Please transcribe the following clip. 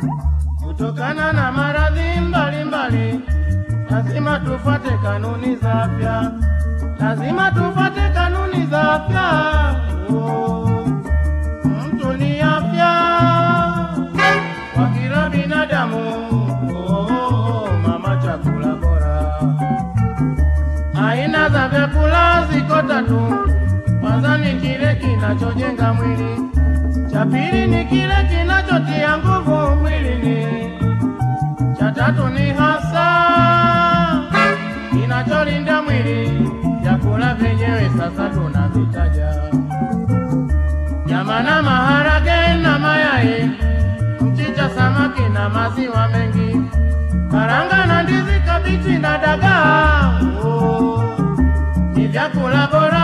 Kutokana na maradhi mbalimbali, lazima tufuate kanuni za afya, lazima tufuate kanuni za afya. Oh, mtu ni afya kwa kila binadamu. Oh, mama, chakula bora. Aina za vyakula ziko tatu. Kwanza ni kile kinachojenga mwili, cha pili ni kile kinachotia nguvu mwilini, cha tatu ni hasa kinacholinda mwili. Vyakula vyenyewe sasa tunavitaja: nyama na maharage na mayai, mchicha, samaki na maziwa mengi, karanga na ndizi, kabichi na dagaa. Oh, ni vyakula bora